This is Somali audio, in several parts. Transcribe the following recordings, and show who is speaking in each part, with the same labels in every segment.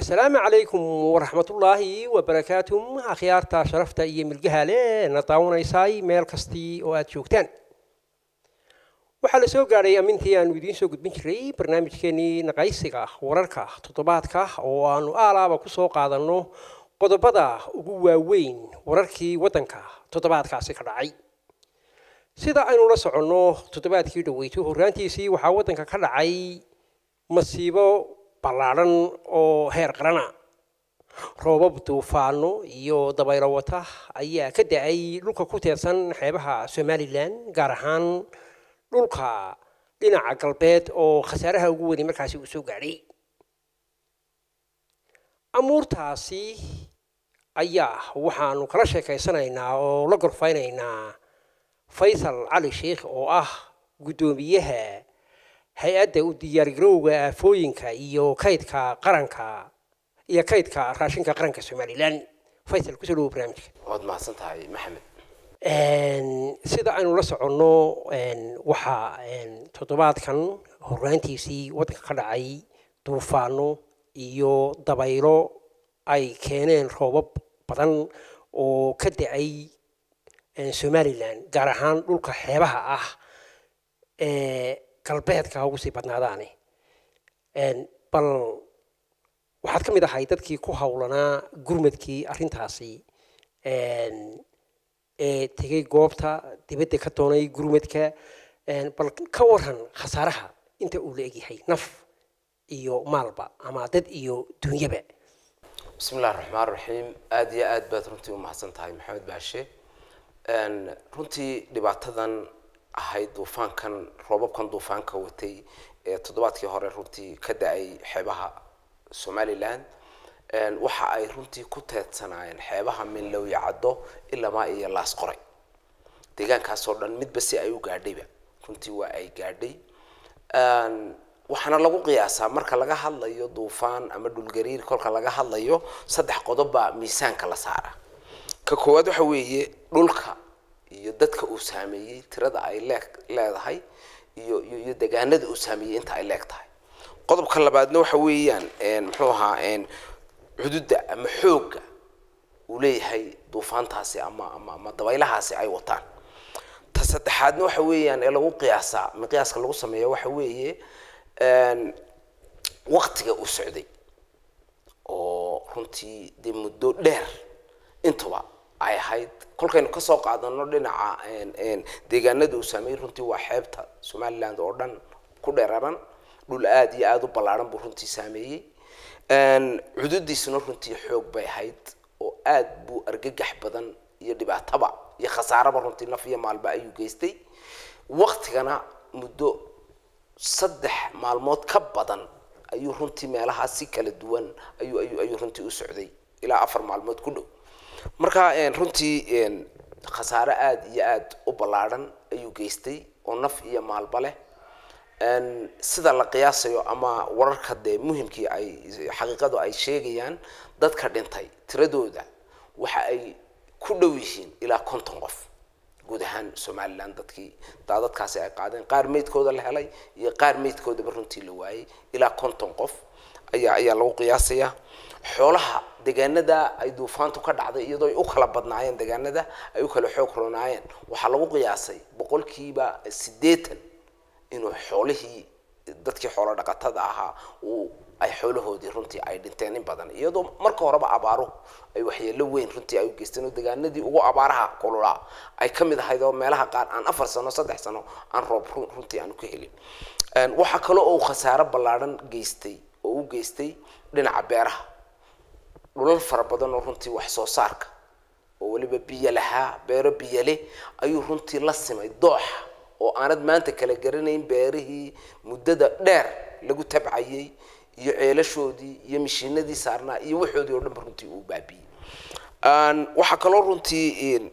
Speaker 1: asalaamu calaykum waraxmatullaahi wabarakaatu akhyaarta sharafta iyo milgaha leh na daawanaysay meel kastii oo aad joogtaan waxaa la soo gaadhay amintii aanu idiin soo gudbin jiray barnaamijkeenii naqaysiga wararka toddobaadka oo aanu aalaaba ku soo qaadanno qodobada ugu waaweyn wararkii waddanka toddobaadkaasi ka dhacay sida aynu la soconno toddobaadkii dhaweyto horraantiisii waxaa waddanka ka dhacay masiibo ballaadhan oo heer qarana roobab duufaano iyo dabaylo wata ayaa ka da-ay dhulka ku teedsan xeebaha somalilan gaar ahaan dhulka dhinaca galbeed oo khasaaraha ugu weyni markaasi uu soo gaadhay amuurtaasi ayaa waxaanu kala sheekaysanaynaa oo la gorfaynaynaa faysal cali sheikh oo ah guddoomiyaha hay-adda u diyaargarowga aafooyinka iyo kaydka qaranka iyo kaydka raashinka qaranka somalilan faysal kusoo dhawo barnaamijka
Speaker 2: waad mahadsan tahay maxamed
Speaker 1: sida aynu la soconno waxaa toddobaadkan horraantiisii waddanka ka dhacay duufaano iyo dabaylo ay keeneen roobab badan oo ka da-ay somalilan gaar ahaan dhulka xeebaha ah ee galbeedka ugu sii badnaadaane bal waxaad ka mid ahay dadkii ku howlanaa gurmadkii arrintaasi ee tegay goobta dibadda ka doonay gurmadka bal ka waran khasaaraha inta uu la egyahay naf iyo maalba ama dad iyo dunyaba
Speaker 2: bismi illahi raxmaan raxiim aada iyo aad baad runtii u mahadsan tahay maxamed baashe runtii dhibaatadan ahayd duufaankan roobabkan duufaanka watay ee toddobaadkii hore runtii ka da-ay xeebaha somalilan waxa ay runtii ku teedsanaayeen xeebaha minlowya caddo ilamaa iyo laas qoray deegaankaasoo dhan midba si ay u gaadhayba runtii waa ay gaadhay waxaana lagu qiyaasaa marka laga hadlayo duufaan ama dhulgariir kolka laga hadlayo saddex qodob baa miisaanka la saara ka koowaad waxa weeye dhulka iyo dadka uu saameeyey tirada ay lee leedahay iyo iyo degaanada uu saameeyey inta ay leeg tahay qodobka labaadna waxa weeyaan muxuu ahaa xuduudda ama xoogga uu leeyahay duufaantaasi ama ama ama dabaylahaasi ay wataan ta saddexaadna waxa weeyaan ee lagu qiyaasaa miqyaaska lagu sameeya waxa weeye waktiga uu socday oo runtii dee muddo dheer intuba ay ahayd kolkaynu kasoo qaadano dhinaca deegaanada uu saameeyey runtii waa xeebta somaliland oo dhan ku dheeraran dhul aada iyo aada u ballaaran buu runtii saameeyey xuduudiisuna runtii xoog bay ahayd oo aad buu argagax badan iyo dhibaataba iyo khasaaraba runtii naf iyo maalba ayuu geystay waktigana muddo saddex maalmood ka badan ayuu runtii meelahaa si kala duwan ayuu ayuu ayuu runtii u socday ilaa afar maalmood ku dhow marka runtii khasaare aada iyo aada u ballaaran ayuu geystay oo naf iyo maalba leh sida la qiyaasayo ama wararka dee muhimkii ay xaqiiqadu ay sheegayaan dadka dhintay tiradooda waxa ay ku dhow yihiin ilaa konton qof guud ahaan somalilan dadkii daadadkaasi ay qaadeen qaar meydkooda la helay iyo qaar meydkoodaba runtii la waayey ilaa konton qof ayaa ayaa lagu qiyaasayaa xoolaha deegaanada ay duufaantu ka dhacday iyadoo ay u kala badnaayeen deegaanada ay u kala xoog ronaayeen waxaa lagu qiyaasay boqolkiiba siddeetan inuu xoolihii dadkii xoolo dhaqatada ahaa uu ay xoolahoodii runtii ay dhinteen in badan iyadoo marka horeba abaaruhu ay waxyeelo weyn runtii ay u geysteen oo deegaanadii ugu abaaraha kululaa ay ka mid ahayd oo meelaha qaar aan afar sano saddex sano aan roob runtii aanu ka helin waxaa kale oo khasaaro ballaadhan geystay oo u geystay dhinaca beeraha dhulal fara badan oo runtii wax soo saarka oo weliba biyo lahaa beero biyo leh ayuu runtii la simay dooxa oo aanad maanta kala garanayn beerihii muddada dheer lagu tabcayay iyo ceelashoodii iyo mishiinadii saarnaa iyo waxoodii oo dhanba runtii uu baabiyey waxaa kaloo runtii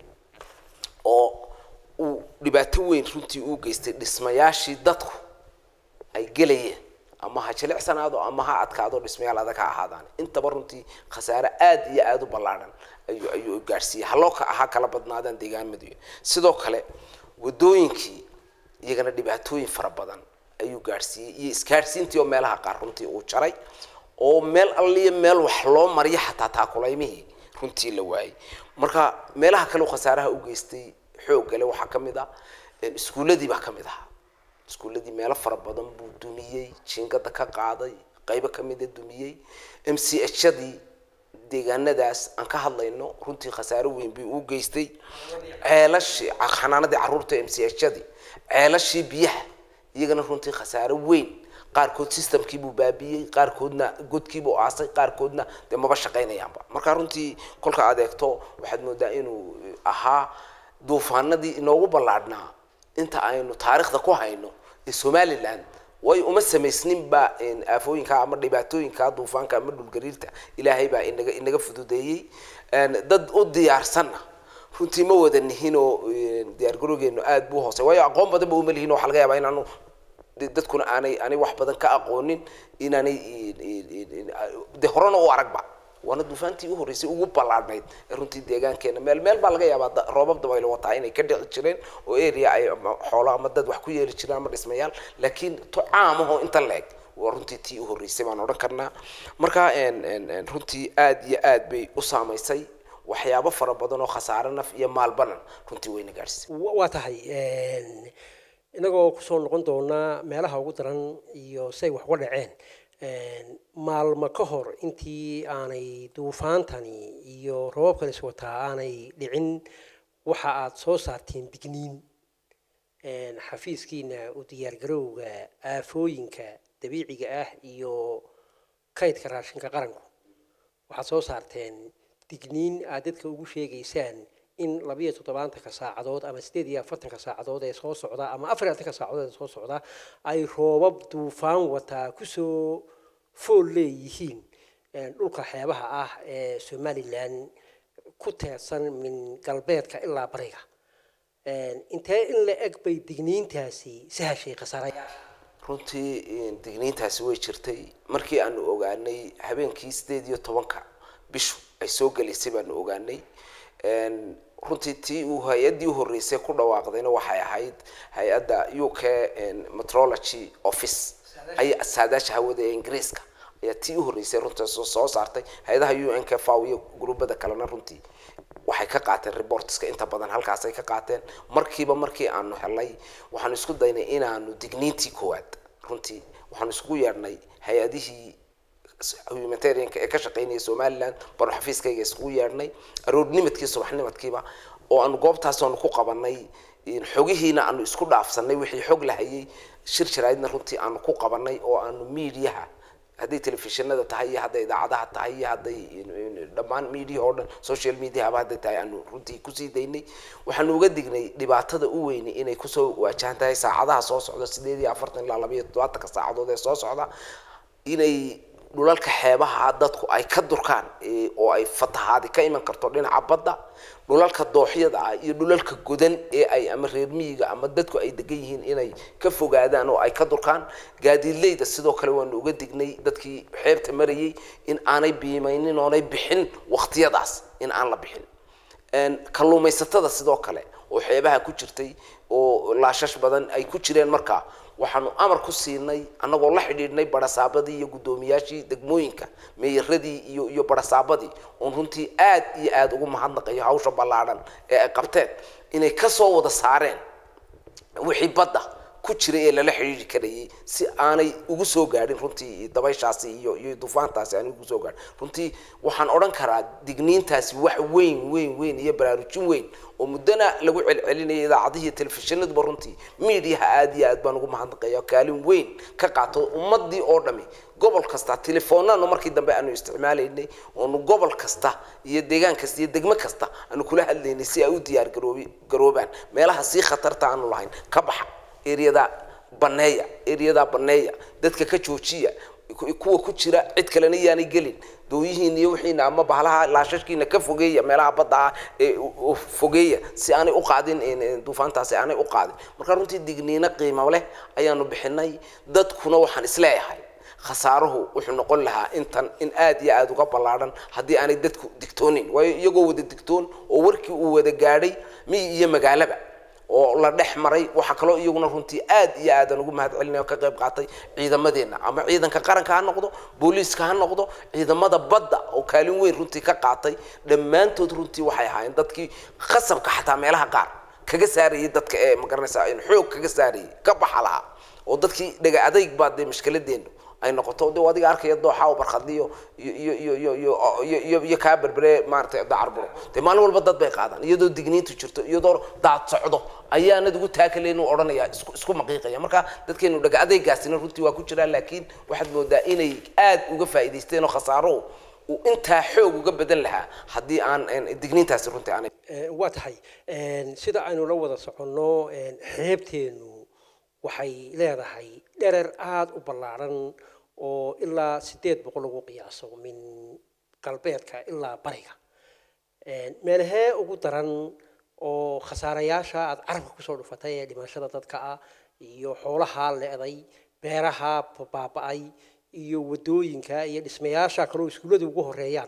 Speaker 2: oo uu dhibaato weyn runtii uu geystay dhismayaashii dadku ay gelayeen ama ha jilicsanaado ama ha adkaado dhismayaal adag ha ahaadaan intaba runtii khasaare aada iyo aada u ballaadhan ayuu ayuu gaadhsiiyey haloo ha kala badnaadaan deegaamadu sidoo kale wadooyinkii iyagana dhibaatooyin fara badan ayuu gaadhsiiyey iyo isgaadhsiintii oo meelaha qaar runtii uu jaray oo meel alliya meel wax loo mariyo xataa taakulaymihii runtii la waayey marka meelaha kale oo khasaaraha u geystay xoog gale waxaa ka mid ah iskuulladii baa ka mid ahaa iskuulladii meelo fara badan buu dumiyey jiingada ka qaaday qaybo ka mida dumiyey m c hadii deegaanadaas aan ka hadlayno runtii khasaaro weyn bay u geystay ceelashii xanaanadii carruurta m c hadii ceelashii biyaha iyagana runtii khasaaro weyn qaarkood systemkiibuu baabiyey qaarkoodna godkiibuu aasay qaarkoodna dee maba shaqaynayaanba marka runtii kolka aad eegto waxaad moodaa inuu ahaa duufaanadii inoogu ballaadhnaa inta aynu taariikhda ku hayno ee somaliland way uma samaysninba aafooyinka ama dhibaatooyinka duufaanka ama dhulgariirta ilaahay baa inaga inaga fududeeyey dad u diyaarsanna runtii ma wada nihin oo diyaargarowgeenu aad buu hoosey waayo aqoon badan ba uma lihin waxa laga yaabaa inaanu dadkuna aanay aanay wax badan ka aqoonin inaanay de horena u aragba waana duufaantii u horreysay ugu ballaadhnayd ee runtii deegaankeena meel meel baa laga yaabaa roobab dabaylo wataa inay ka dhici jireen oo area ay xoolo ama dad wax ku yeeli jireen ama dhismayaal laakiin to caamahoo inta la-eg waa runtii tii u horreysay baan odhan karnaa marka runtii aad iyo aad bay u saamaysay waxyaabo fara badan oo khasaare naf iyo maalbanan runtii wayna gaadhsisay
Speaker 1: waa tahay inagoo kusoo noqon doonaa meelaha ugu daran iyo say wax uga dhaceen maalmo ka hor intii aanay duufaantani iyo roobabkan is wataa aanay dhicin waxa aad soo saarteen digniin xafiiskiina u diyaargarowga aafooyinka dabiiciga ah iyo kaydka raashinka qaranku waxaad soo saarteen digniin aad dadka ugu sheegaysaan in labiyo toddobaatanka saacadood ama sideed iyo afartanka saacadood ee soo socda ama afar iyo afartanka saacadood ee soo socda ay roobab duufaan wataa kusoo fool leeyihiin dhulka xeebaha ah ee somalilan ku teedsan min galbeedka ilaa bariga intee in la eg bay digniintaasi sahashay khasaarayaasha
Speaker 2: runtii digniintaasi way jirtay markii aanu ogaanay habeenkii sideed iyo tobanka bishu ay soo gelaysay baanu ogaanay runtii tii uu hay-addii u horreysay ku dhawaaqdayna waxay ahayd hay-adda u k metrology office ay saadaasha hawada ee ingiriiska ayaa tii u horreysay runtii soo saartay hay-adaha u n k faw iyo gruubada kalena runtii waxay ka qaateen reportska inta badan halkaasay ka qaateen markiiba markii aanu helay waxaanu isku daynay inaanu digniintii koowaad runtii waxaanu iskugu yeedhnay hay-adihii humanitarianka ee ka shaqeynaya somaliland baanu xafiiskayga iskugu yeedhnay aroornimadkii subaxnimadkiiba oo aanu goobtaas aanu ku qabanay xogihiina aanu isku dhaafsanay wixii xog lahayay shir jaraa'idna runtii aanu ku qabanay oo aanu miidiyaha hadday telefishinada tahay iyo hadday idaacadaha tahay iyo hadday dhammaan media oo dhan social mediahaba hadday tahay aanu runtii kusii daynay waxaanu uga dignay dhibaatada u weyni inay kusoo waajahan tahay saacadaha soo socda sideed iyo afartan ilaa laba iyo toddobaatanka saacadood ee soo socda inay dhulalka xeebaha dadku ay ka durkaan oo ay fatahaadi ka iman karto dhinaca badda dhulalka dooxyada ah iyo dhulalka godan ee ay ama reer miyiga ama dadku ay degan yihiin inay ka fogaadaan oo ay ka durkaan gaadiidleyda sidoo kale waanu uga dignay dadkii xeebta marayay in aanay biimaynin oonay bixin waqtiyadaas in aan la bixin kalluumaysatada sidoo kale oo xeebaha ku jirtay oo laashash badan ay ku jireen markaa waxaanu amar ku siinay annagoo la xidhiidhnay barasaabadii iyo guddoomiyaashii degmooyinka meeyaradii iyo iyo barasaabadii oon runtii aad iyo aada ugu mahadnaqayo hawsha ballaadhan ee ay qabteen inay kasoo wada saareen wixii badda ku jiray ee lala xidhiidhi karayay si aanay ugu soo gaadhin runtii dabayshaasi iyo iyo duufaantaasi aanay ugu soo gaadhin runtii waxaan odhan karaa digniintaasi wax weyn weyn weyn iyo baraarujin weyn oo muddana lagu celcelinayay idaacadihii telefishinadba runtii miidiyaha aad iyo aad baan ugu mahadnaqaya kaalin weyn ka qaato ummadii oo dhami gobol kasta telefoonanu markii dambe aanu isticmaalaynay oonu gobol kasta iyo deegaan kasta iyo degmo kasta aanu kula hadlaynay si ay u diyaar garoobi garoobaan meelaha sii khatarta aanu lahayn ka baxa eriyada baneeya eriyada baneeya dadka ka joojiya kuwa ku jira cid kalena yaanay gelin dooyihiina iyo wixiina ama bahalaha laashashkiina ka fogeeya meelaha badda ah ee fogeeya si aanay u qaadin duufaantaasi aanay u qaadin marka runtii digniino qiimo leh ayaanu bixinay dadkuna waxaan isleeyahay khasaaruhu wuxuu noqon lahaa intan in aad iyo aada uga ballaadhan haddii aanay dadku digtoonin waayo iyagoo wada digtoon oo warkii uu wada gaadhay miyi iyo magaalaba oo la dhex maray waxaa kaloo iyaguna runtii aad iyo aadan ugu mahad celinaya oo ka qayb qaatay ciidamadeenna ama ciidanka qaranka ha noqdo booliiska ha noqdo ciidamada badda oo kaalin weyn runtii ka qaatay dhammaantood runtii waxay ahaayeen dadkii khasabka xataa meelaha qaar kaga saarayay dadka ee magaranaysaa in xoog kaga saarayay ka baxa lahaa oo dadkii dhaga adayg baa dee mashkiladeenu ay noqoto de adiga arkaya dooxa oo barkhadiyo iyo iyo iyo iyo iyo iyo iyo iyo kaa berbere maaragtay dacarburo dee maalin walba dad bay qaadaan iyadoo digniintu jirto iyadoo daad socdo ayaanad ugu taakaleyn uu odhanaya isku isku maqiiqaya marka dadkeenu dhaga adaygaasina runtii waa ku jiraa laakiin waxaad moodaa inay aad uga faa'iidaysteen oo khasaaruhu uu intaa xoog uga badan lahaa haddii aan digniintaasi runtii aanay
Speaker 1: waa tahay sida aynu la wada soconno xeebteenu waxay leedahay dherer aada u ballaaran oo ilaa sideed boqol lagu qiyaaso min galbeedka ilaa bariga meelahee ugu daran oo khasaarayaasha aada carabka kusoo dhufatay ee dhimashada dadka ah iyo xoolaha leeday beeraha baaba-ay iyo wadooyinka iyo dhismayaasha kaloo iskuulladu ugu horeeyaan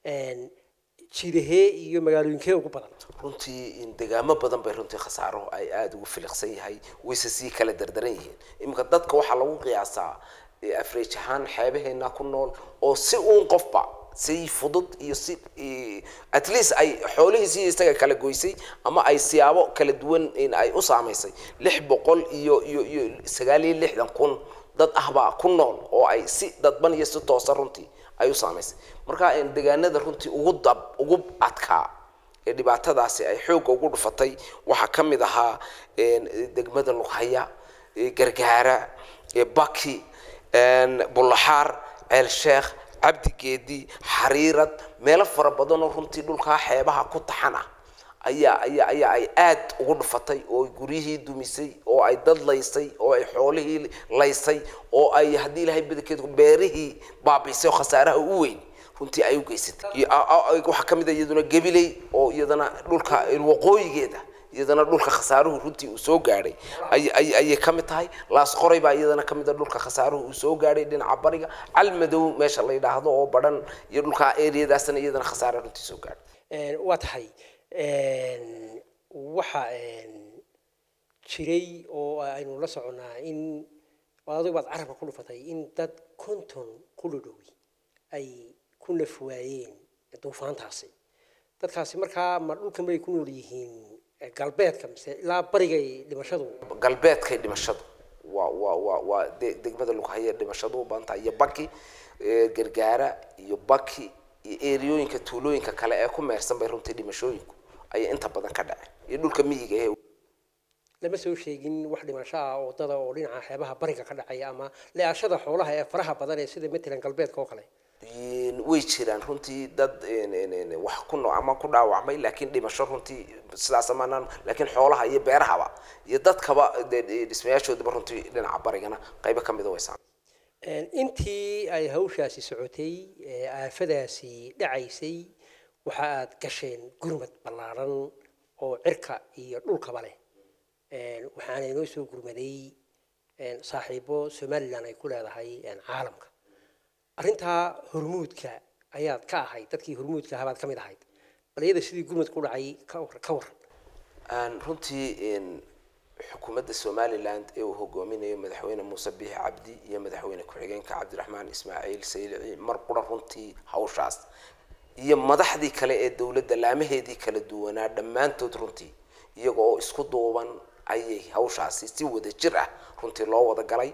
Speaker 1: jidahee iyo magaalooyinkee ugu badan
Speaker 2: runtii in degaamo badan bay runtii khasaaro ay aada ugu filiqsan yahay wayse sii kala dardaran yihiin iminka dadka waxaa lagu qiyaasaa afreej ahaan xeebaheena ku nool oo si uun qofba si fudud iyo si at least ay xoolihiisi isaga kala goysay ama ay siyaabo kala duwan in ay u saamaysay lix boqol iyo iyo iyo sagaal iyo lixdan kun dad ahbaa ku nool oo ay si dadban iyo si toosa runtii ay u saamaysay marka degaanada runtii ugu dab ugu adkaa ee dhibaatadaasi ay xoogga ugu dhufatay waxaa ka mid ahaa degmada lughaya gargaara baki bulaxaar ceel sheekh cabdi geedi xariirad meelo fara badan oo runtii dhulkaa xeebaha ku taxan ah ayaa ayaa ayaa ay aad ugu dhufatay oo ay guryihii dumisay oo ay dad laysay oo ay xoolihii laysay oo ay haddii ilaahay badankeed beerihii baabiisay oo khasaaraha u weyn runtii ay u geysatay waxaa ka mid a iyaduna gabiley oo iyadana dhulka waqooyigeeda iyadana dhulka khasaaruhu runtii uu soo gaadhay ayay ka mid tahay laasqoray baa iyadana ka mid a dhulka khasaaruhu uu soo gaadhay dhinaca bariga calmadow meesha la yidhaahdo oo badhan iyo dhulka eriyadaasna iyadana khasaare runtii soo gaadhay
Speaker 1: waa tahay waxa jiray oo aynu la soconnaa in adigu baad carabka ku dhufatay in dad konton kuludhowi ay ku naf waayeen duufaantaasi dadkaasi markaa ma dhulkan bay ku nool yihiin galbeedka mise ilaa barigay dhimashadu
Speaker 2: galbeedkay dhimashadu waa waa waa waa de degmada lughaya dhimashadu u badan tahay iyo baki gargaara iyo baki iyo eriyooyinka tuulooyinka kale ee ku meersan bay runtii dhimashooyinku ayay inta badan ka dhaceen iyo dhulka miyiga ee
Speaker 1: lama soo sheegin wax dhimasho ah wadada oo dhinaca xeebaha bariga ka dhacaya ama le-ashada xoolaha ee faraha badan ee sida matalan galbeedka oo kale
Speaker 2: way jiraan runtii dad wax ku no ama ku dhaawacmay laakiin dhimasho runtii sidaas amaanaan laakiin xoolaha iyo beerahaba iyo dadkaba dhismayaashoodaba runtii dhinaca barigana qaybo ka mida way saamay
Speaker 1: intii ay hawshaasi socotay aafadaasi dhacaysay waxa aad gasheen gurmad ballaaran oo cirka iyo dhulkaba leh waxaana inoo soo gurmaday saaxiibo somalilan ay ku leedahay caalamka arrintaa hormuudka ayaad ka ahayd dadkii hormuudka ahabaad ka mid ahayd bal iyada sidii gurmad ku dhacay ka waran
Speaker 2: runtii xukuumadda somaliland ee uu hogaaminayo madaxweyne muuse biixi cabdi iyo madaxweyne ku-xigeenka cabdiraxmaan ismaaciil saylici mar qura runtii hawshaas iyo madaxdii kale ee dowladda laamaheedii kala duwanaa dhammaantood runtii iyaga oo isku duuban ayay hawshaasi si wada jir ah runtii loo wada galay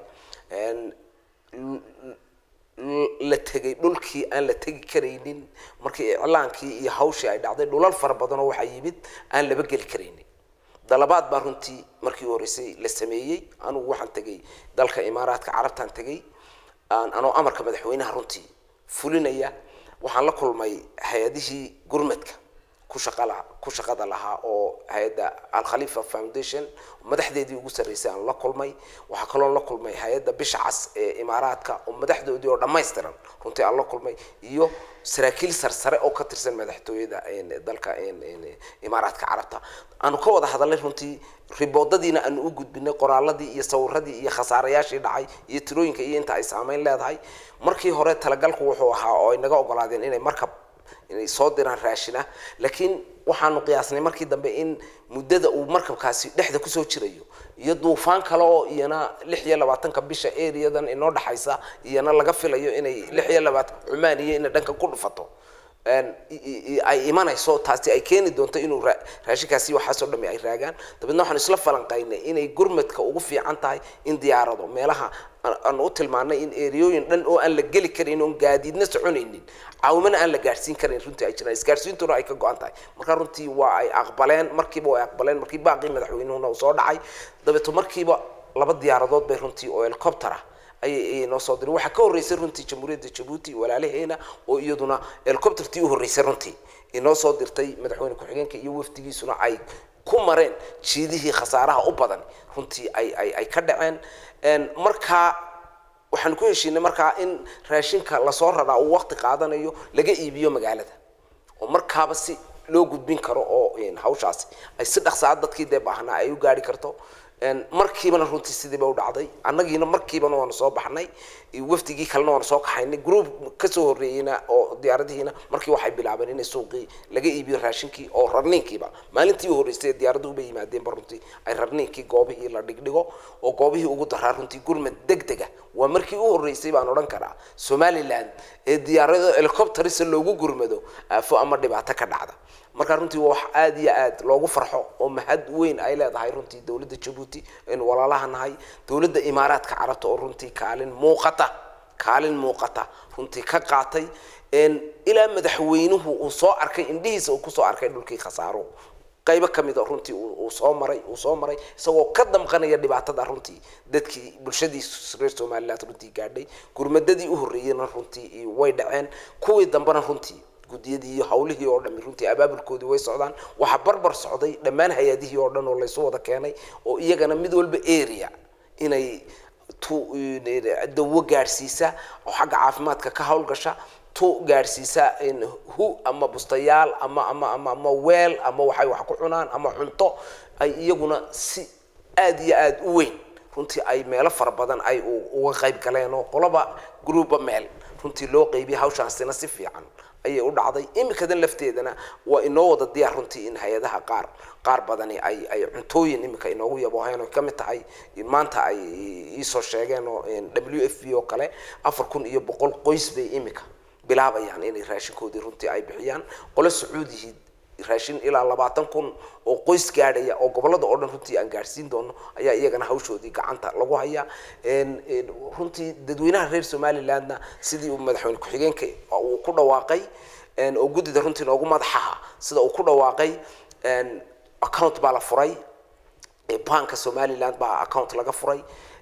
Speaker 2: la tegay dhulkii aan la tegi karaynin markii iclaankii iyo hawshii ay dhacday dhulal fara badanoo waxaa yimid aan laba geli karaynin dalabaad baa runtii markii horeysay la sameeyey anugu waxaan tegay dalka imaaraadka carabtaan tegay anoo amarka madaxweynaha runtii fulinaya waxaan la kulmay hay-adihii gurmadka ku shaqala ku shaqada lahaa oo hay-adda alkhalifa foundation madaxdeedii ugu sarreysay aan la kulmay waxaa kaloo la kulmay hay-adda bisha cas ee imaaraadka oo madaxdoodii oo dhammaystiran runtii aan la kulmay iyo saraakiil sarsare oo ka tirsan madaxtooyada dalka imaaraadka carabta aanu ka wada hadalnay runtii riboodadiina aanu u gudbinay qoraaladii iyo sawiradii iyo khasaarayaashii dhacay iyo tirooyinka iyo inta ay saameyn leedahay markii hore talagalku wuxuu ahaa oo ay naga ogolaadeen inay markab inay soo diraan raashina laakiin waxaanu qiyaasnay markii dambe in muddada uu markabkaasi dhexda kusoo jirayo iyo duufaan kale oo iyana lix iyo labaatanka bisha areadan inoo dhexaysa iyana laga filayo inay lix iyo labaatan cumaan iyo inay dhanka ku dhufato ay imanayso taasi ay keeni doonto inuu raashinkaasi waxaasoo dhami ay raagaan dabeedna waxaan isla falanqaynay inay gurmadka ugu fiican tahay in diyaarado meelaha aanu u tilmaanay in eriyooyin dhan oo aan la geli karin oon gaadiidna soconaynin caawimana aan la gaadhsiin karin runtii ay jiraan isgaadhsiintuna ay ka go-an tahay marka runtii waa ay aqbaleen markiiba way aqbaleen markii baaqii madaxweynuhuna uu soo dhacay dabeeto markiiba laba diyaaradood bay runtii oo helicopter ah ayay noo soo diray waxaa ka horreysay runtii jamhuuriyadda jabuuti walaalaheena oo iyaduna helicoptertii u horreysay runtii inoo soo dirtay madaxweyne ku-xigeenka iyo wafdigiisuna ay ku mareen jiidihii khasaaraha u badan runtii ay ay ay ka dhaceen markaa waxaan ku heshiinay markaa in raashinka lasoo raraa uu waqti qaadanayo laga iibiyo magaalada oo markaaba si loo gudbin karo oo hawshaasi ay si dhaqsaa dadkii dee baahnaa ay u gaari karto markiibana runtii sidiiba u dhacday annagiina markiibana waanu soo baxnay wafdigii kalena waanu soo kaxaynay group kasoo horreeyeyna oo diyaaradihiina markii waxay bilaabeen inay suuqii laga iibiyo raashinkii oo rarniinkiiba maalintii u horreysay diyaaraduhu bay yimaadeenba runtii ay rarniinkii goobihii la dhigdhigo oo goobihii ugu daraa runtii gurmad degdega waa markii u horreysay baan odhan karaa somaliland ee diyaarado helicopterisa loogu gurmado aafo ama dhibaato ka dhacda marka runtii waa wax aada iyo aad loogu farxo oo mahad weyn ay leedahay runtii dowladda jabuuti aynu walaalaha nahay dowladda imaaraadka carabta oo runtii kaalin muuqata kaalin muuqata runtii ka qaatay ilaa madaxweynuhu uu soo arkay indhihiisa uu kusoo arkay dhulkii khasaaro qaybo ka mid a runtii uu soo maray uu soo maray isagoo ka damqanaya dhibaatada runtii dadkii bulshadii reer somaliland runtii gaadhay gurmadadii u horreeyeyna runtii way dhaceen kuwii dambena runtii guddiyadii iyo hawlihii oo dhami runtii abaabulkoodii way socdaan waxaa barbar socday dhammaan hay-adihii oo dhan oo laysu wada keenay oo iyagana mid walba area inay dawo gaadhsiisa oo xagga caafimaadka ka hawlgasha tu gaadhsiisa hu ama bustayaal ama ama ama ama weel ama waxay wax ku cunaan ama cunto ay iyaguna si aada iyo aada u weyn runtii ay meelo fara badan ay uga qayb galeen oo qolaba gruuba meel runtii loo qaybiyay hawshaasina si fiican ayay u dhacday imikadan lafteedana waa inoo wada diyaar runtii in hay-adaha qaar qaar badani ay ay cuntooyin imika inoogu yabooheen oo kamid tahay maanta ay iisoo sheegeen oo w f b oo kale afar kun iyo boqol qoys bay imika bilaabayaan inay raashinkoodii runtii ay bixiyaan qolo sacuudihii raashin ilaa labaatan kun oo qoys gaadhaya oo gobolada oo dhan runtii aan gaadhsiin doono ayaa iyagana hawshoodii gacanta lagu hayaa runtii dadweynaha reer somalilandna sidii uu madaxweyne ku-xigeenka uu ku dhawaaqay oo guddida runtii noogu madaxaha sida uu ku dhawaaqay account baa la furay banka somaliland baa account laga furay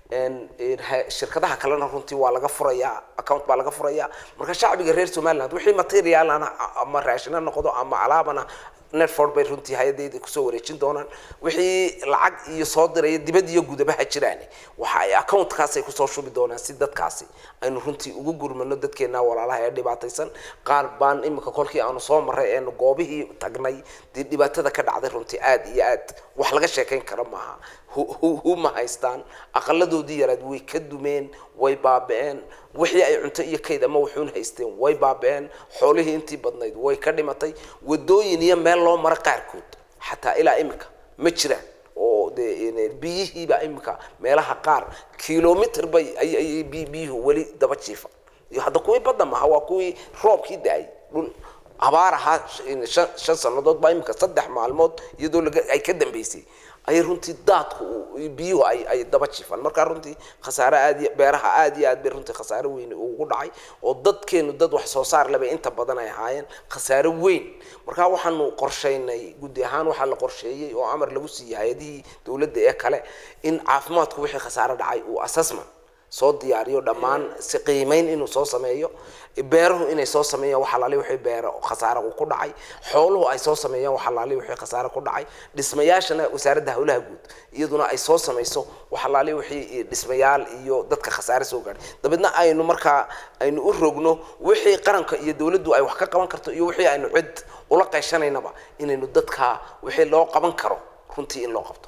Speaker 2: shirkadaha kalena runtii waa laga furayaa account baa laga furayaa marka shacbiga reer somaliland wixii materialana ama raashina noqdo ama alaabana netford bay runtii hay-adeyda kusoo wareejin doonaan wixii lacag iyo soo diraya dibad iyo gudabaha jiraan waxa ay accountkaas ay kusoo shubi doonaan si dadkaasi aynu runtii ugu gurmano dadkeena walaalaha ee dhibaataysan qaar baan imika kolkii aanu soo maray eenu goobihii tagnay dee dhibaatada ka dhacday runtii aada iyo aad wax laga sheekayn kara maaha huma haystaan aqaladoodii yaraad way ka dumeen way baaba-een wixii ay cunto iyo kayd ama wuxuun haysteen way baaba-een xoolihii intii badnayd way ka dhimatay wadooyin iyo meel loo maro qaarkood xataa ilaa imika ma jiraan oo dee biyihiiba imika meelaha qaar kilomitr bay ay biyuhu weli daba jiifa iyo hadda kuwii badda maha waa kuwii roobkii da-ay dhul abaar ahaa shan sanadood baa imika saddex maalmood iyadoo ay ka dambeysay ayay runtii daadku biyuhu ay ay daba jifaan markaa runtii khasaare aad iyo beeraha aad iyo aad bay runtii khasaare weyn ugu dhacay oo dadkeenu dad wax soo saar leba inta badan ay ahaayeen khasaare weyn markaa waxaanu qorshaynay guddi ahaan waxaa la qorsheeyey oo amar lagu siiyey hay-adihii dowladda ee kale in caafimaadku wixii khasaare dhacay uu assessment soo diyaariyo dhammaan si qiimeyn inuu soo sameeyo beeruhu inay soo sameeyaan wax alaali wixii beero khasaare uu ku dhacay xooluhu ay soo sameeyaan wax alaali wixii khasaare ku dhacay dhismayaashana wasaaradda howlaha guud iyaduna ay soo samayso wax alaali wixii dhismayaal iyo dadka khasaare soo gaadhay dabeedna aynu markaa aynu u rogno wixii qaranka iyo dowladdu ay wax ka qaban karto iyo wixii aynu cid ula qayshanaynaba inaynu dadka wixii loo qaban karo runtii in loo qabto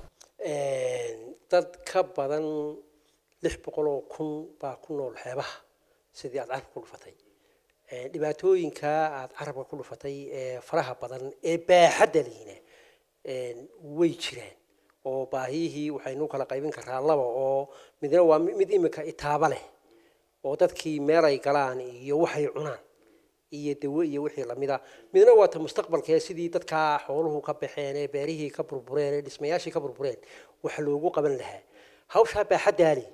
Speaker 1: dad ka badan lix boqol oo kun baa ku nool xeebaha sidii aad carka ku dhufatay Een, dhibaatooyinka aada carabka ku dhufatay ee faraha badan ee baaxadda lihina een, way jiraan oo baahiyihii waxaynu kala qaybin karaa laba oo midna waa mi- mid imika itaaba leh oo dadkii meel ay galaan iyo waxay cunaan iyo dawo iyo wixii lamida midna waa ta mustaqbalka ee sidii dadkaa xooluhu ka baxeen ee beerihii ka burbureen ee dhismayaashii ka burbureen wax loogu qaban lahaa hawshaa baaxaddaali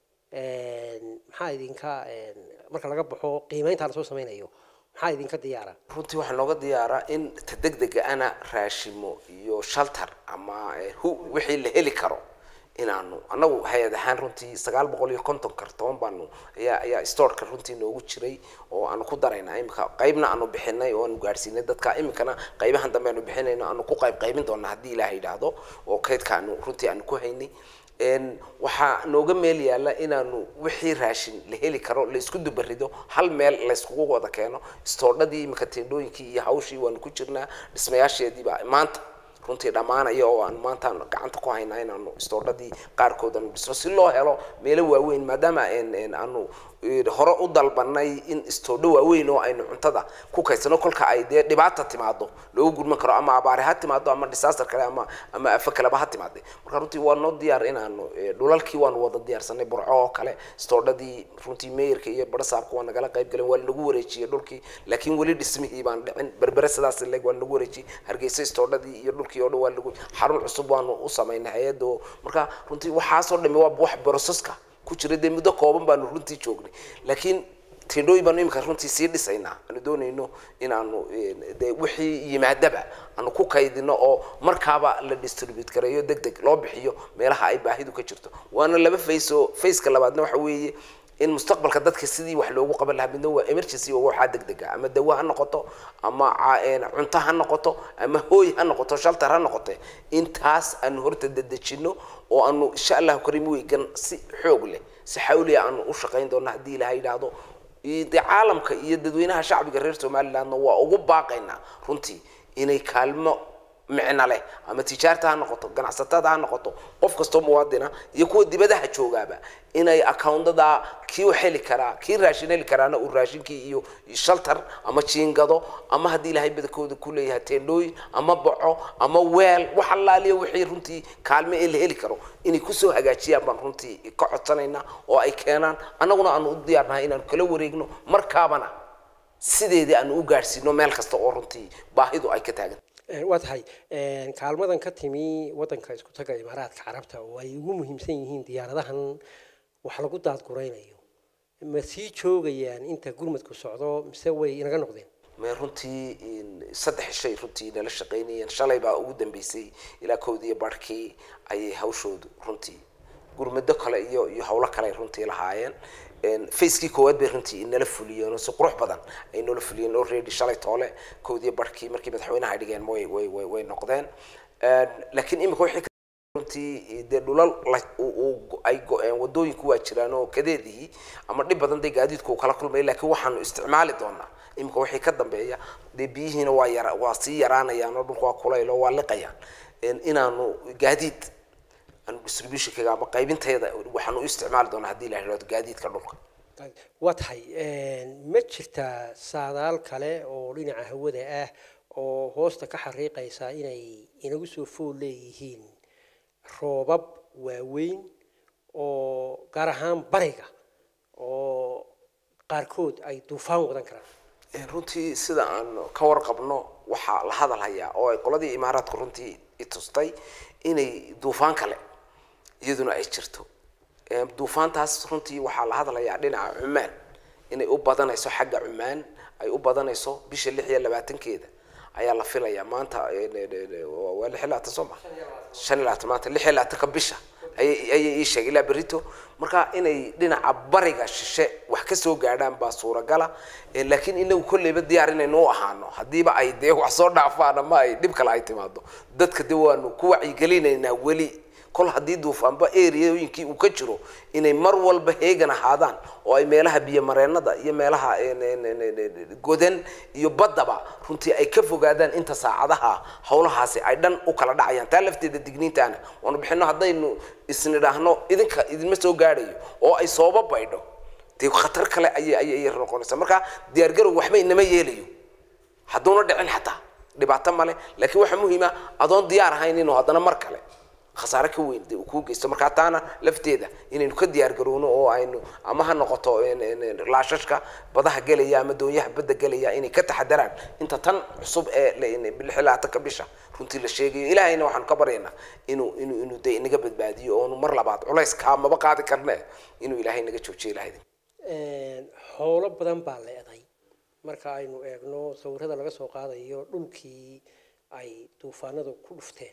Speaker 1: maxaa idinka een, marka laga baxo qiimeynta lasoo sameynayo maxaa idinka diyaara
Speaker 2: runtii waxaa nooga diyaaraa in ta degdega ana raashimo iyo shaltar ama eh, hu wixii la heli karo inaanu annagu hay-ad ahaan runtii sagaal boqol iyo konton kartoon baanu ayaa ayaa storeka runtii noogu jiray oo aanu ku daraynaa imika qaybna aanu bixinay oo aanu gaadhsiinay dadka iminkana qaybahan dambe aanu bixinayno aanu ku qayb qaybin doonaa haddii ilaaha yidhaahdo oo kaydka aanu runtii aanu ku haynay Een, waxaa nooga meel yaalla inaanu wixii raashin la heli karo la isku dubarido hal meel la iskugu wada keeno istoodhadii imika teendhooyinkii iyo hawshii waanu ku jirnaa dhismayaasheediiba maanta runtii dhammaanaya oo aan maanta gacanta ku haynaa inaanu istoodhadii qaarkood aanu dhisno si loo helo meelo waaweyn maadaama een- een aanu eh, hore u dalbanay in istoodho waaweyn oo aynu cuntada ku kaysano kolka ay dee dhibaata timaado loogu gudman karo ama abaare ha timaado ama disaster kale ama ama afo kaleba ha timaade marka runtii waa noo diyaar inaanu eh, dhulalkii waanu wada diyaarsanay burco oo kale istoodhadii runtii meeyarka iyo barasaabka waa nagala qayb galeen waa nagu wareejiyey dhulkii laakiin weli dhismihii baan dhicin berbere sidaas leg waa nagu wareejiyey hargeysa istoodhadii iyo dhulkii oo dhan waa lagu xarun cusub waanu u samaynay hay-adda oo marka runtii waxaasoo dhami waa wax broseska ku jira dee muddo kooban baanu runtii joognay laakiin tendhooyin baanu imika runtii sii dhisaynaa aanu doonayno inaanu een, dee wixii yimaadaba aanu ku kaydino oo markaaba la distribute gareeyo deg deg loo bixiyo meelaha ay baahidu ka jirto waana laba face oo faceka labaadna waxa weeye in mustaqbalka dadka sidii wax loogu qaban lahaa midna waa emergency oo waxaa degdega ama dawo ha noqoto ama ca- een, cunto ha noqoto ama hooy ha noqoto shaltar ha noqote intaas aanu horta dedejino oo aanu insha allahu karim weygan si xoog leh si xawliya aanu u shaqayn doono haddii ilaha yidhaahdo iyo dee caalamka iyo dadweynaha shacbiga reer somalilandna waa ugu baaqaynaa runtii inay kaalmo micno leh ama tijaarta ha noqoto ganacsatada ha noqoto qof kastoo muwaadina iyo kuwa dibadaha joogaaba inay accountada kii u heli karaa kii raashin heli karaana uu raashinkii iyo shaltar ama jiingado ama haddii ilaahay badankooda ku leeyahay teendhooyin ama boco ama weel wax allaaliya wixii runtii kaalme ee la heli karo inay kusoo hagaajiyaan baan runtii ka codsanaynaa oo ay keenaan annaguna aanu u diyaarnahay inaanu kala wareegno markaabana sideedii aanu u gaadhsiino meel kasta oo runtii baahidu ay ka taagan
Speaker 1: Een, waa tahay een, kaalmadan ka timi wadanka isku taga imaaraadka carabta oo ay ugu muhiimsan yihiin diyaaradahan wax lagu daadguraynayo ma sii joogayaan inta gurmadku socdo mise way inaga noqdeen
Speaker 2: me runtii in- saddex shay runtii nala shaqaynayeen shalay baa ugu dambeysay ilaa kowdiiyo barhkii ayay hawshoodu runtii gurmado kale iyo iyo hawlo kale ay runtii lahaayeen Een, facekii koowaad bay runtii inala fuliyeen oo si qurux badan ay noola fuliyeen already shalay toole kowdiiyo barhkii markii madaxweynaha ay dhigeen way way way way noqdeen Een, laakiin imika wixii ka runtii dee dhulal la- uu- uu- ay go-een wadooyinku waa jiraan oo kadeedihii ama dhib badan dee gaadiidku uu kala kulmaya laakiin waxaanu isticmaali doonaa imika wixii ka dambeeya dee biyihiina waa yara waa sii yaraanayaan oo dhulku waa kulayl oo waa liqayaan Een, inaanu gaadiid aanu distributionkaga ama qaybinteeda waxaanu u isticmaali doonaa haddii la yidhahdo gaadiidka dhulka
Speaker 1: waa tahay een, ma jirtaa saadaal kale oo dhinaca hawada ah oo hoosta ka xariiqaysa inay inagu soo fool leeyihiin roobab waaweyn oo gaar ahaan bariga oo qaarkood ay duufaan wadan karaan
Speaker 2: Een, runtii sida aan ka warqabno waxaa la hadal hayaa oo ay qoladii imaaraadku runtii i tustay inay duufaan kale iyaduna ay jirto Een, duufaantaas runtii waxaa la hadlayaa dhinaca cumaan inay u badanayso xagga cumaan ay u badanayso bisha lix iyo labaatankeeda ayaa la filayaa maanta een, een, een, waa waa lix iyo labaatan soo ma shan iyo labaatan maanta lix iyo labaatanka bisha ayay ayay ii sheegay ilaa berito marka inay dhinaca bariga shishe wax ka soo gaadhaan baa suuragala Eh, laakiin inagu kolleyba diyaar inaynu u ahaano haddiiba ay dee wax soo dhaafaan ama ay dhib kale ay timaado dadka de waanu ku wacyigelinaynaa weli kol haddii duufaanba areaooyinkii uu ka jiro inay mar walba heegan ahaadaan oo ay meelaha biyomareennada iyo meelaha een, een, een, een, een, godan iyo baddaba runtii ay ka fogaadaan inta saacadaha howlahaasi ay dhan u kala dhacayaan taa lafteeda digniintaana waanu bixino haddaynu isnidhaahno idinka idinma soo gaadhayo oo ay sooba baydho dee khatar kale ayay ayay ayay noqonaysaa marka diyaargarow waxba inama yeelayo hadduuna dhicin xataa dhibaato male laakiin waxaa muhiima adoon diyaar ahayn inuu haddana mar kale khasaare ka weyn dee uu kuu geysto marka taana lafteeda inaynu ka diyaar garowno oo aynu ama ha noqoto een, een, een, laashashka badaha gelaya ama doonyaha badda gelaya inay ka taxadaraan inta tan cusub ee la- lix iyo labaatanka bisha runtii la sheegayo ilaahayna waxaanu ka baryaynaa inuu inuu inuu dee inaga badbaadiyo oonu mar labaad culays kaa maba qaadi karne inuu ilaahay naga joojiyo ilahay
Speaker 1: xoolo badan baa leeday marka aynu eegno sawirada laga soo qaadayo dhulkii ay duufaanadu ku dhufteen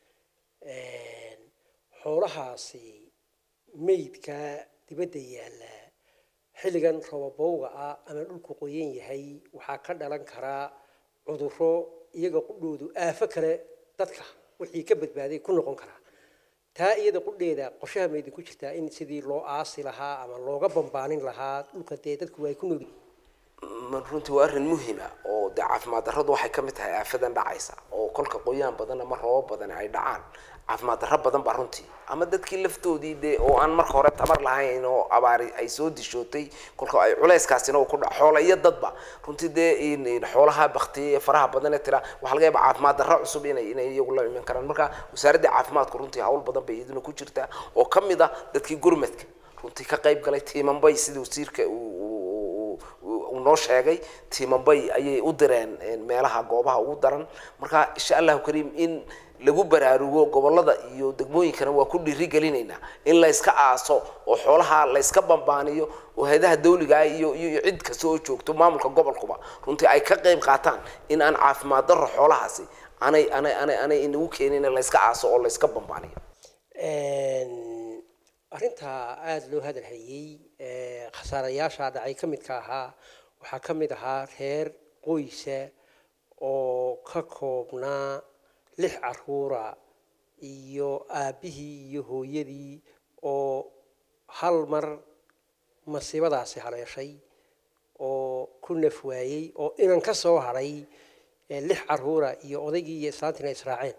Speaker 1: xoolahaasi meydka dibadda yaalla xilligan roobabowga ah ama dhulku qoyan yahay waxaa ka dhalan karaa cudurro iyaga qudhoodu aafo kale dadka wixii ka badbaaday ku noqon karaa taa iyada qudheeda qorshaha ma idinku jirtaa in sidii loo aasi lahaa ama looga bambaanin lahaa dhulka dee dadku ay ku nool yihiin
Speaker 2: ma runtii waa arrin muhima oo dee caafimaad darradu waxay ka mid tahay aafadan dhacaysa oo kolka qoyaan badan ama roobab badan ay dhacaan caafimaad darro badan baa runtii ama dadkii laftoodii dee oo aan marka hore tabar lahayn oo abaari ay soo dishootay kolka ay culayskaasina uu ku dhaco xoola iyo dadba runtii dee in- in xoolaha baktiyay ee faraha badan ee tira waxaa laga yaabaa caafimaad darro cusub inay inay iyagu la iman karaan marka wasaaradda caafimaadku runtii hawl badan bay iyaduna ku jirtaa oo ka mid ah dadkii gurmadka runtii ka qayb galay tiimanbay sidii wasiirka uu uu- uu- uu noo sheegay tiimanbay ayay u direen een, meelaha goobaha ugu daran marka insha allahu kariim in lagu baraarugo gobolada iyo degmooyinkana waa ku dhiirigelinaynaa in la iska aaso oo xoolaha la iska bambaaniyo oo hayadaha dawliga ah iyo iyo iyo cid kasta oo joogto maamulka gobolkuba runtii ay ka qayb qaataan in aan caafimaad darro xoolahaasi anay anay anay anay inagu keenin in la iska aaso oo la iska bambaaniyo
Speaker 1: arrintaa aada loo hadal hayey ee, khasaarayaasha dhacay ka midka ahaa waxaa ka mid ahaa reer qoysa oo ka koobnaa lix caruura iyo aabbihii iyo hooyadii oo hal mar masiibadaasi haleeshay oo ku naf waayey oo inan ka soo hadhay ee, lix caruura iyo odaygii iyo islaantiina israaceen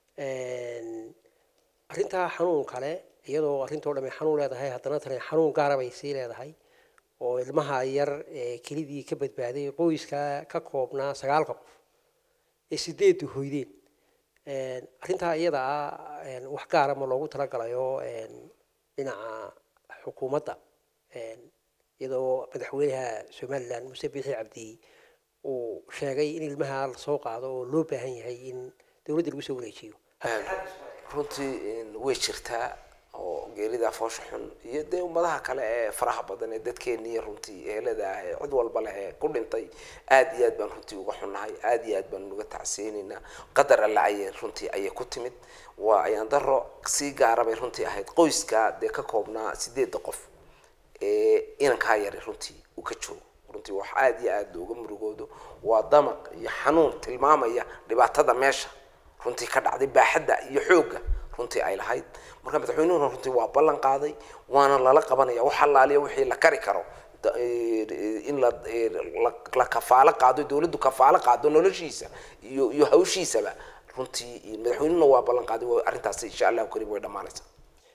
Speaker 1: arrintaa xanuun kale iyadoo arrintoo dhamay xanuun leedahay haddana tani xanuun gaara bay sii leedahay oo ilmaha yar ee kelidii ka badbaaday qoyska ka koobnaa sagaalka qof ee sideedu hoydeen arrintaa iyada ah een, wax gaara ma loogu talagalayo een, dhinaca xukuumadda een, iyadoo madaxweynaha somalilan muse biixi cabdi uu sheegay in ilmaha lasoo qaado oo loo baahan yahay in dowladda lagu soo wareejiyo
Speaker 2: runtii in way jirtaa oo geerida foosha xun iyo dee ummadaha kale ee faraha badan ee dadkeeniya runtii ehelada ah ee cid walba leh ee ku dhintay aad iyo aad baan runtii uga xunnahay aad iyo aad baan uga tacsiyeynaynaa qadar alla ayay runtii ayay ku timid waa ayaan daro sii gaara bay runtii ahayd qoyska dee ka koobnaa sideedda qof ee inankaa yari runtii uu ka joogo runtii wax aad iyo aad looga murugoodo waa damaq iyo xanuun tilmaamaya dhibaatada meesha runtii ka dhacday baaxadda iyo xoogga runtii ay lahayd marka madaxweynuhuna runtii waa ballan qaaday waana lala qabanaya wax allaaliya wixii la kari karo da- eh, in la eh, la- la kafaalo qaado dowladdu kafaalo qaado noloshiisa iyo iyo hawshiisaba runtii madaxweynuhuna waa ballan qaaday waa arrintaasi insha allahu kariim way dhammaanaysaa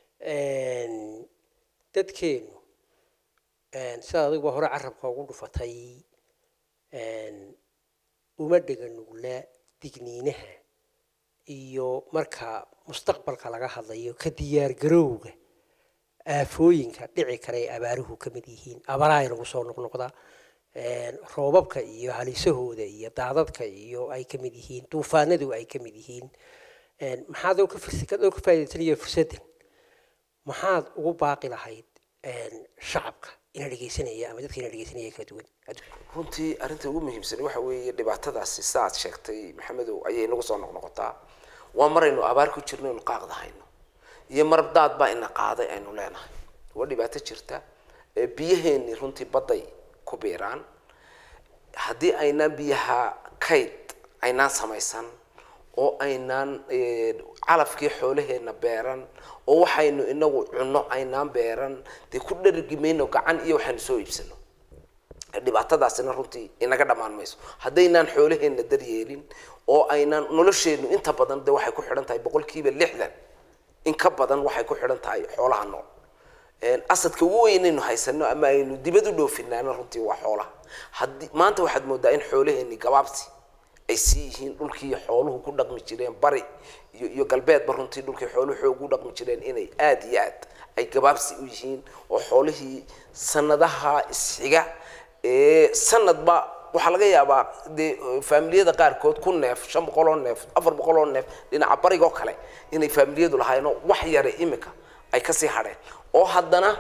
Speaker 1: Een, dadkeenu een, sidaad adiguba hore carabka ugu dhufatay een, uma dhega nugla digniinaha iyo marka mustaqbalka laga hadlayo ka diyaargarowga aafooyinka dhici kara ee abaaruhu ka mid yihiin abaraha inagu soo noqnoqda een, roobabka iyo halisahooda iyo daadadka iyo ay ka mid yihiin duufaanadu ay ka mid yihiin een, maxaad oo ka furs- ka oo ka faa'iidaysanaya fursaddan maxaad ugu baaqi lahayd een, shacabka ina dhegeysanaya ama dadka ina dhegeysanaya kala duwan adduunka
Speaker 2: runtii arrinta ugu muhiimsan waxa weeye dhibaatadaasi sidaad sheegtay maxamedow ayay nagu soo noqnoqotaa waa maraynu abaar ku jirno inu qaaqda hayno iyo mar daad baa ina qaaday aynu leenahay waa dhibaato jirta ee biyaheenni runtii badday ku biiraan haddii aynaan biyaha kayd aynaan samaysan oo aynaan eh, calafkii xoolaheenna beeran oo waxaynu inagu cunno aynaan beeran dee ku dhargi mayno gacan iyo waxaynu soo iibsano dhibaatadaasina runtii inaga dhammaan mayso haddaynaan xoolaheenna daryeelin oo aynaan nolosheennu inta badan de waxay ku xidhan tahay boqolkiiba lixdan in ka badan waxay ku xidhan tahay xoolaha nool asadka ugu weynaynu haysano ama aynu dibad u dhoofinaana runtii waa xoolaha haddii maanta waxaad moodaa in xoolaheeni gabaabsi ay sii yihiin dhulkii xooluhu ku dhaqmi jireen bari iyo iyo galbeedba runtii dhulkii xooluhu xoog u dhaqmi jireen inay aada iyo aad ay gabaabsi u yihiin oo xoolihii sanadaha isxiga ee sanadba waxaa laga yaabaa dee faamiliyada qaarkood ku neef shan boqol oo neef afar boqol oo neef dhinaca barigoo kale inay faamiliyadu lahaayeenoo wax yare imika ay kasii hadheen oo haddana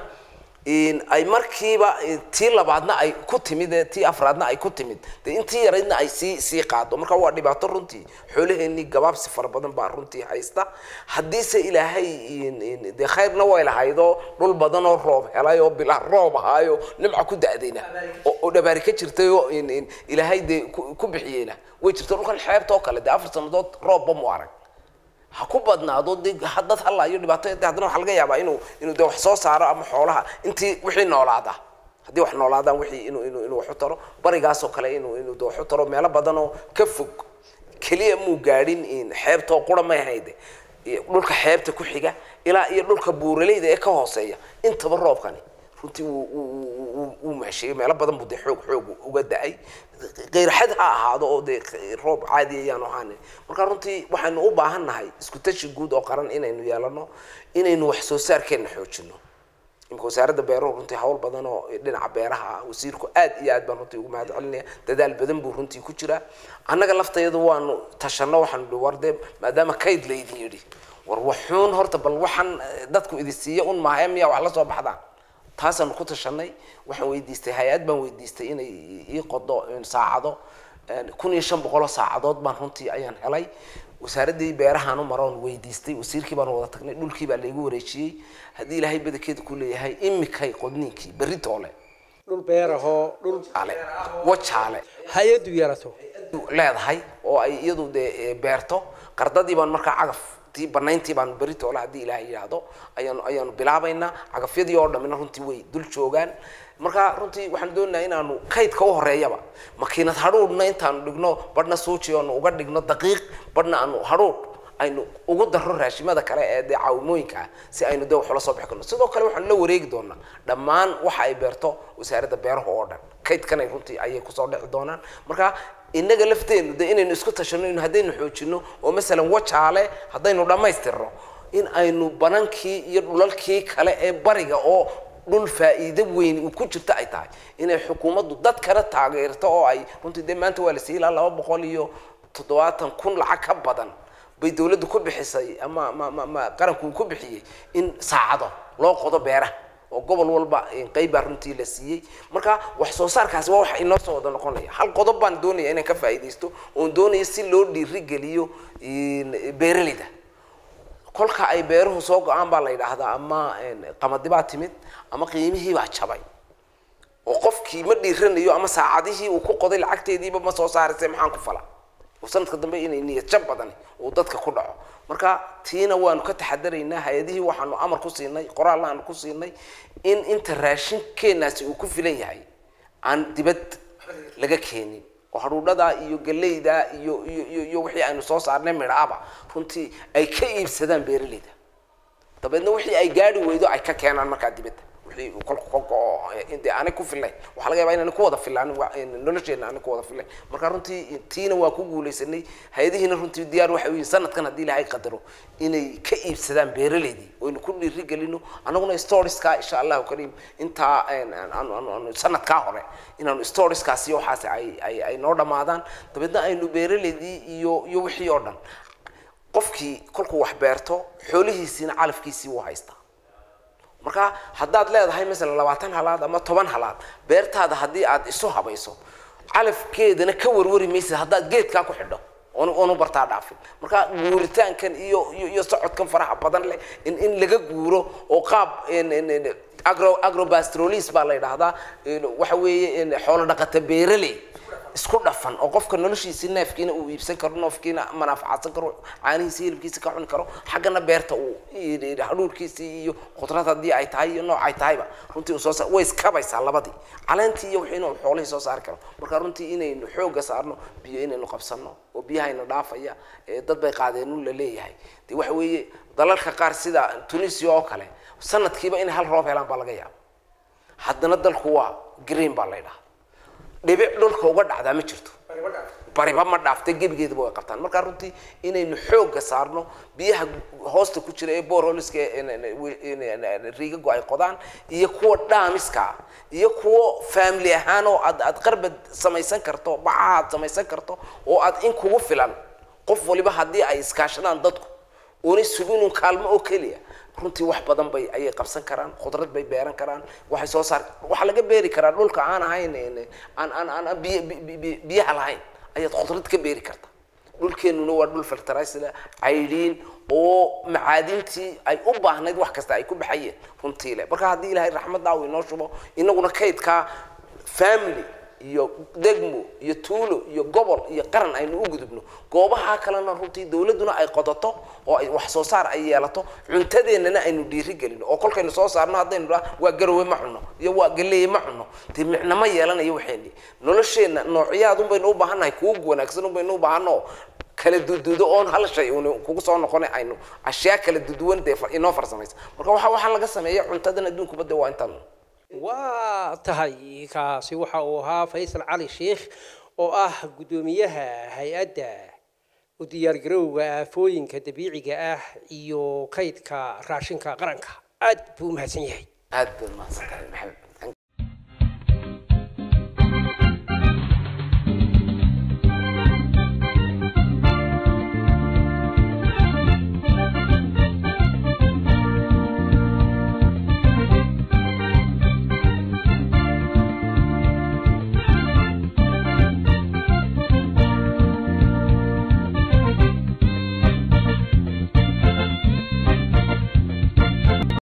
Speaker 2: ay markiiba tii labaadna ay ku timid ee tii afraadna ay ku timid dee intii yaraydna ay sii sii qaado marka waa dhibaato runtii xoolaheenii gabaabsi fara badan baa runtii haysta haddiise ilaahay dee khayrna way lahaydoo dhul badan oo roob helay oo bilaa roob ahaayo nimca ku da-dayna oo dhabaari ka jirtay oo ilaahay dee ku bixiyeyna way jirta dhulkan xeebta oo kale dee afar sanadood roobba mu arag ha ku badnaado de dad halayo dhibaato haddana waxaa laga yaabaa inuu inuu de wax soo saaro ama xoolaha intii wixii noolaada haddii wax noolaadaan wixii inuu inuu inuu wax u taro barigaasoo kale inuu inuu de wax u taro meelo badan oo ka fog keliya muu gaadhin xeebtoo qura may hayde dhulka xeebta ku xiga ilaa iyo dhulka buuraleyda ee ka hooseeya intaba roobkani runtii wuu mahesheeyey meelo badan buu dee xoog xoog uga da-ay qeyrxad ha ahaado oo dee roob caadi ayaan ahaan marka runtii waxaynu u baahan nahay isku tashi guud oo qaran inaynu yeelano inaynu wax soo saarkeenna xoojino imika wasaaradda beeruhu runtii hawl badan oo dhinaca beeraha ah wasiirku aad iyo aad baan runtii ugu mahad celinaya dadaal badan buu runtii ku jiraa annaga laftayadu waanu tashanno waxaanu dhi war dee maadaama kayd laydin yidhi war waxuun horta bal waxaan dadku idin siiya un maahae miyaa wax la soo baxdaan taasaanu ku tashanay waxaan weydiistay hay-ad baan weydiistay inay ii qodo saacado kun iyo shan boqoloo saacadood baan runtii ayaan helay wasaaraddii beerahaan u maroon weydiistay wasiirkii baan wada tagnay dhulkii baa laygu wareejiyey haddii ilaahay badankeeda ku leeyahay imikay qodniinkii berri toole
Speaker 1: dhul beerahoo dhul
Speaker 2: ale wajaale
Speaker 1: hay-addu yarato
Speaker 2: leedahay oo ay iyadu dee beerto qardadii baan markaa cagaf tii banayntii baanu berri toole haddii ilaahay yidhaahdo ayaanu ayaanu bilaabaynaa cagafyadii oo dhammina runtii way dul joogaan marka runtii waxaan doonayaa inaanu kaydka u horeeyaba makiinad hadhuudhna intaanu dhigno badhna suuji oonu uga dhigno daqiiq badhna aanu hadhuudh aynu ugu darro raashimada kale ee dee caawimooyinka ah si aynu dee wax ula soo bixi karno sidoo kale waxaanu la wareegi doonaa dhammaan waxa ay beerto wasaaradda beeraha oo dhan kaydkanay runtii ayay kusoo dhici doonaan marka innaga lafteenu de inaynu isku tashano in haddaynu xoojino oo masalan wajaale haddaynu dhammaystirno in aynu banankii iyo dhulalkii kale ee bariga oo dhul faa'iido weyn uu ku jirto ay tahay inay xukuumaddu dad kale taageerto oo ay runtii dee maanta waa la siiyey ilaa laba boqol iyo toddobaatan kun lacag ka badan bay dawladdu ku bixisay ama ma ma ma qaranku uu ku bixiyey in saacado loo qodo beeraha oo gobol walba qeyb baa runtii la siiyey marka wax soo saarkaasi waa wax inoo soo wada noqonaya hal qodob baan doonaya inaan ka faa'iidaysto oon doonaya si loo dhiirigeliyo beeraleyda kolka ay beeruhu soo go-aan baa la yidhaahdaa ama qamadi baa timid ama qiimihii baa jabay oo qofkii ma dhiiranayo ama saacadihii uu ku qoday lacagteediiba ma soo saarayse maxaan ku fala oo sanadka dambe inay niyad jab badan uu dadka ku dhaco marka tiina waanu ka taxadaraynaa hay-adihii waxaanu amar ku siinay qoraalna aanu ku siinay in inta raashinkeenaasi uu ku filan yahay aan dibad laga keenin oo hadhuudhadaa iyo galeyda iyo iyo iyo iyo wixii aynu soo saarnay midhaaba runtii ay ka iibsadaan beeraleyda dabeedna wixii ay gaari weydo ay ka keenaan markaa dibadda wixii kolka kolka oo dee aanay ku fillayn waxaa laga yabaa inaan ku wada fillaan nolosheena aanay ku wada fillayn marka runtii tiina waa ku guulaysanay hay-adihiina runtii diyaar waxay u yihin sanadkan haddii ilaahay qadaro inay ka iibsadaan beeraleydii oynu ku dhiiri gelino annaguna storieska insha allahu kariim intaa aanu sanadkaa hore inaanu storieskaasi waxaas ay ay ay noo dhammaadaan dabeedna aynu beeraleydii iyo iyo wixii oo dhan qofkii kolkuu wax beerto xoolihiisiina calafkiisii wuu haystaa marka haddaad leedahay masalan labaatan halaad ama toban halaad beertaada haddii aad isu habayso calafkeedana ka warwari maysid haddaad geedkaa ku xidho oonu bartaa dhaafin marka guuritaankan iyo iyo iyo socodkan faraha badan leh in in laga guuro oo qaab agro agrobastrolis baa la yidhaahdaa waxa weeye xoolo dhaqata beeraley isku dhafan oo qofka noloshiisi neefkiina uu iibsan karo noofkiina manaafacadsan karo caanihiisi hilibkiisa ka cuni karo xaggana beerta uu hadhuurkiisii iyo khudrad haddii ay tahay iyo nooc ay tahayba runtii uu soo saar way iskabaysaa labadii caleentii iyo wixii inuu xoolihii soo saari karo marka runtii inaynu xoogga saarno biyo inaynu qabsanno oo biyahayna dhaafaya dad bay qaadeen un la leeyahay de waxa weeye dalalka qaar sida tunisia oo kale sanadkiiba inay hal roob helaan baa laga yaaba haddana dalku waa green baa la ydhaha dhibic dhulka uga dhacdaa ma jirto bariba ma dhaaftay gebigeedaba way qabtaan markaa runtii inaynu xoogga saarno biyaha hoosta ku jira ee boroliska riigago ay qodaan iyo kuwa dhaamiska ah iyo kuwo family ahaan oo aad aad qarbad samaysan karto bacaha aad samaysan karto oo aad in kugu filan qof waliba haddii ay iskaashadaan dadku oonay suginu kaalmo oo keliya runtii wax badan bay ayay qabsan karaan khudrad bay beeran karaan waxay soo saar waxaa laga beeri karaa dhulka aan ahayn aan aan aan biy biyaha lahayn ayaad khudrad ka beeri karta dhulkeenuna waa dhul filteraysla caydhiin oo macaadintii ay u baahnayd wax kasta ay ku baxayeen runtii le marka haddii ilaahay raxmaddaa uu inoo shubo inaguna kaydkaa family iyo degmo iyo tuulo iyo gobol iyo qaran aynu u gudubno goobaha kalena runtii dawladduna ay qodato oo ay wax soo saar ay yeelato cuntadeennana aynu dhiiri gelino oo kolkaynu soo saarno haddaynu dhaa waa garowe ma cuno iyo waa galeeye ma cuno dee micno ma yeelanayo waxayni nolosheenna noocyaad unbaynu u baahannahay kuwa wanaagsan unbaynu u baahanno kala dududo oon hal shay uun kugu soo noqona aynu ashyaa kala duduwan dee inoo farsamaysa marka waxa waxaa laga sameeya cuntadan adduunkuba dee waa intaan
Speaker 1: waa tahay kaasi waxa uu ahaa faysal cali sheikh oo ah guddoomiyaha hay-adda u diyaargarowga aafooyinka dabiiciga ah iyo kaydka raashinka qaranka aad buu u mahadsan yahay
Speaker 2: aad baad mahadsan tahay maxamed